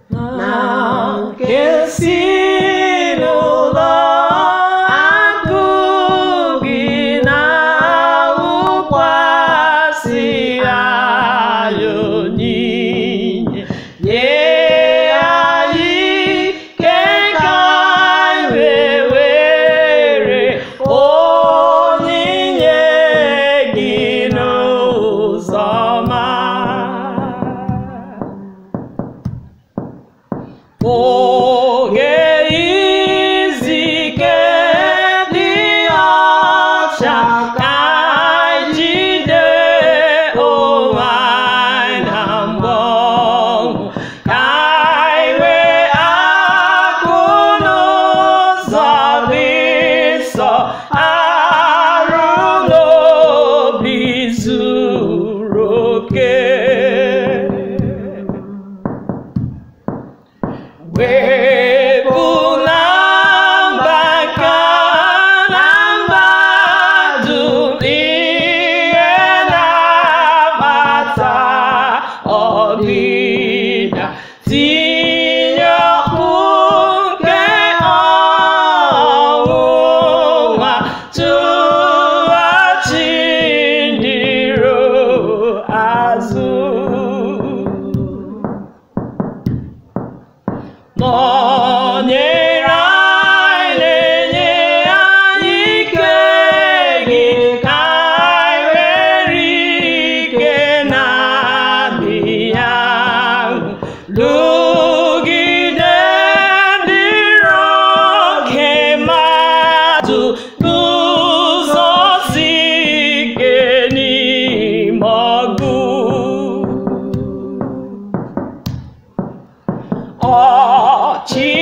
na nke si n'ụlọ akụ gị na-awụkwasị anyị onyinye nye anyị ike ka anyị were onyinye gị n'ụzọ ọma. Oge izu ike dị ọcha ka anyị jide onwe anyị na mgbọnwụ ka anyị wee akụ n'ụzọ dị nsọ arụ n'obi zuru oke. Wepụla mba ka na mmadụ ihe na-akpata ọdịda tinye ọkụ nke ọnwụnwa tụghachi ndị iro azụ nọnyere anyị na-enye anyị ike gị ka anyị were ike na-adịghị ahụ lụgide ndị iro oke mmadụ n'ụzọ si ike n'ime ọgụ ọchị